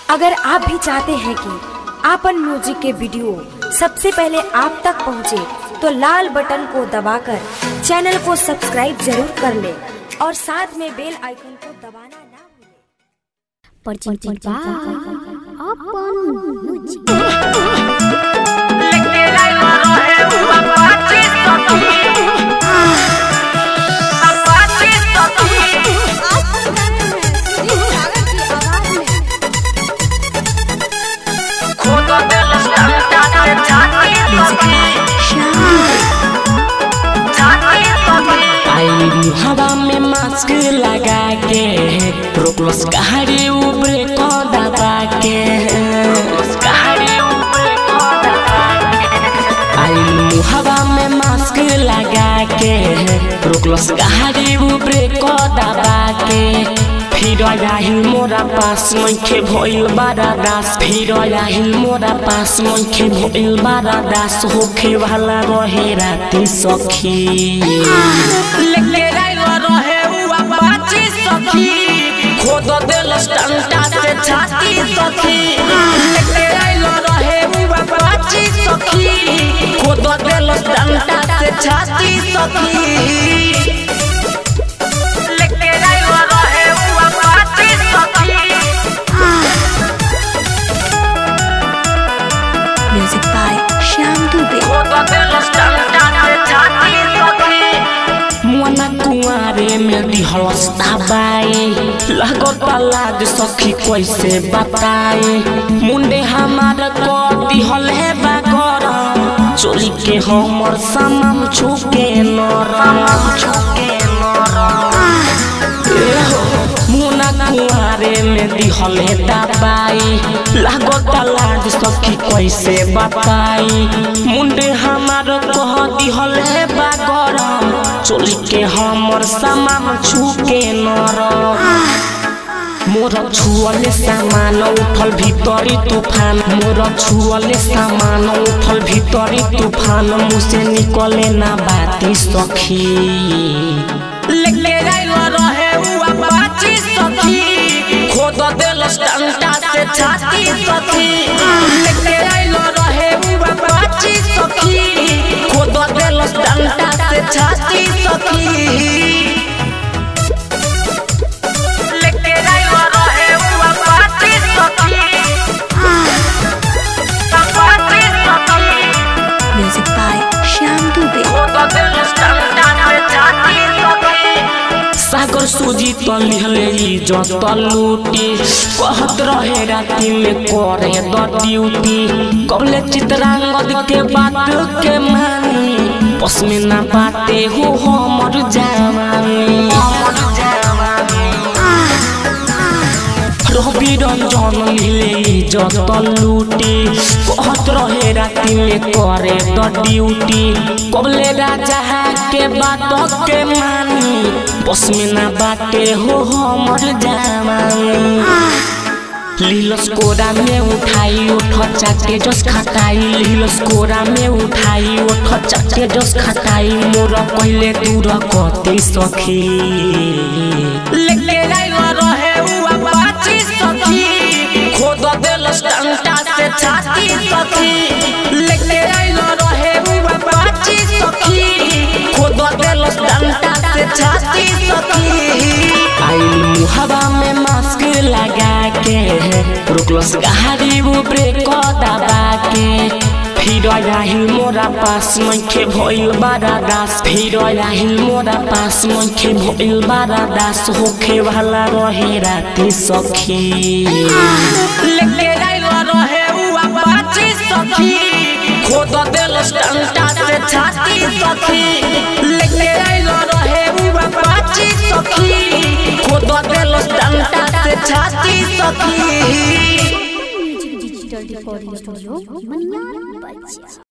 अगर आप भी चाहते हैं कि आपन म्यूजिक के वीडियो सबसे पहले आप तक पहुंचे, तो लाल बटन को दबाकर चैनल को सब्सक्राइब जरूर कर ले और साथ में बेल आइकन को दबाना ना भूलें। presented by Upon Music. आई हवा में मास्क लगा के रोकलस गाड़ी ऊपरे को दबा के आई हवा में मास्क लगा के रोकलस गाड़ी ऊपरे को दबा के फिर आहिल मोरा पास मैखे भइल बारा दास फिर आहिल मोरा पास मैखे भइल बारा दास होखे वाला रहे राती सखी लेके आइलो रहे उआ बाची सखी खोद देलस डंडा से छाती सखी लेके आइलो रहे उआ बाची सखी खोद देलस डंडा से छाती सखी लेके आइलो रहे उआ बाची सखी Music by Shyam Dubey. मुआना कुआरे में दिहलस दबाई लगता लाग सखी कैसे बताई मुंडे हमार को दिहल है बागर चोरी के हमर सामान छुके नरम छुके मुना कुआरे में दिहल है दबाई लागता लाज सखी कैसे बताई मुंडे हमार कह दिहल है बागरम चोली के हमर सामान छुके नरम मोर छुअले सामान उठल भीतरी तूफान मोर छुअले सामान उठल भीतरी तूफान मुँह से निकले ना बाती सखी लेके आइलो रहे उआ बाची सखी खोद देलस डंडा से छाती सखी लेके आइलो रहे उआ बाची सखी खोद देलस डंडा से छाती सखी लेके आइलो रहे उआ बाची सखी बाची सखी Music by Shyam Dubey. सागर सूजी तलिहले इज्जत लूटी कहत रहे राति में करे द ड्यूटी कबले चित्रांगद के बात के मानी बस में ना बाते हो हमर जवानी रवि रंजन मिले इज्जत लूटी कहत रहे राति में करे द ड्यूटी कबले राजा के बात के मानी बस में ना बाटे हो हमर जवानी लीलस कोरा में उठाई उठ चाटे जस खटाई लीलस कोरा में उठाई उठ चाटे जस खटाई मोर पहले दूर कते सखी लेके आइलो रहे उआ बाची सखी खोद देलस डंडा से छाती सखी लेके आइलो रहे उआ बाची सखी खोद देलस डंडा से छाती सखी आई मुहबा में मास्क लगा के रुकलस गाड़ी ऊपरे को दबा के फिर आहिल मोरा पास मैखे भइल बारा दास फिर आहिल मोरा पास मैखे भइल बारा दास होखे वाला रहे राती सखी लेके आइलो रहे उआ बाची सखी खोद देलस डंडा से छाती सखी लेके आइलो रहे उआ बाची सखी खोद देलस डंडा से छाती सखी Music Digital Recording Studio, Manyar Bajia.